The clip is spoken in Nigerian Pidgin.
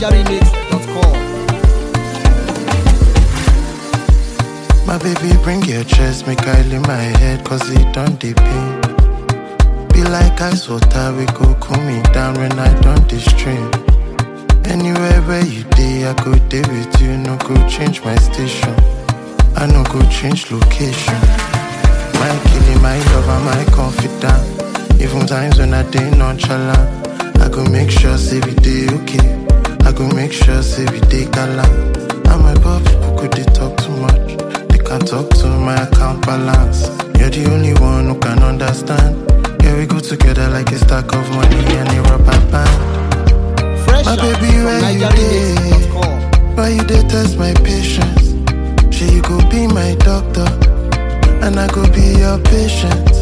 NigerRemix.com. My baby, bring your chest, make I lay my head, cause it don't dey pain. Be like ice water, we go cool me down when I don't stream. Anywhere where you day, I go day with you, no go change my station. I no go change location. My killing, my lover, my confidant. Even times when I day nonchalant, I go make sure say we day okay. I go make sure say we day galant. And my poor people could they talk too much. They can't talk to my account balance. You're the only one who can understand. Yeah, we go together like a stack of money and a rubber band. Fresh My out baby, from where you NigerRemix.com. Why you dey test my patience? Sure you go be my doctor, and I go be your patient.